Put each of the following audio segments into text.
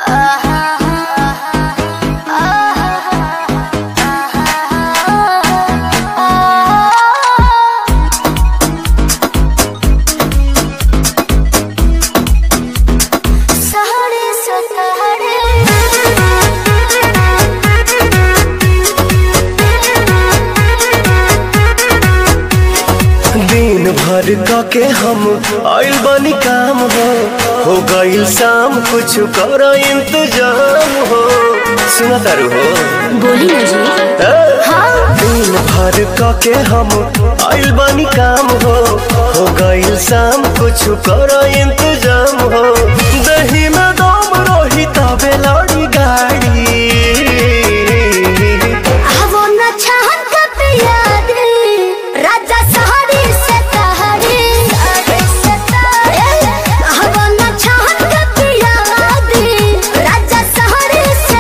साढ़े सतारे दिन भर क के हम आइल बनी काम हो हो गइल शाम कुछ कर इंतजाम हो सुना तारू हो बोली ना जी ए? हाँ दिन भर क के हम आइल बनी काम हो हो गइल शाम कुछ कर इंतजाम हो दही में दम रही तबे लड़ी गाड़ी वो न चाहत कब याद राजा सहारे से तहारे वो न चाहत कब याद राजा सहारे से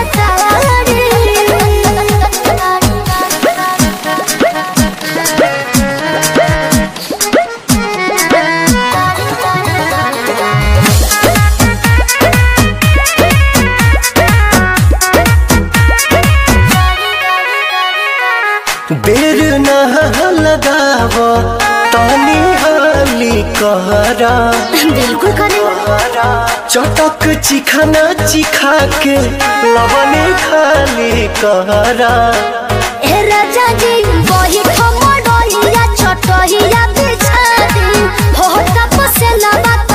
बेर न लगाव तानी हाली कहरा बिल्कुल करे चटक चिखाना चिखा के लवने खाली कहरा ए राजा जी वही खमडोइया छोटहिया बिछा दी हो तपसे लबा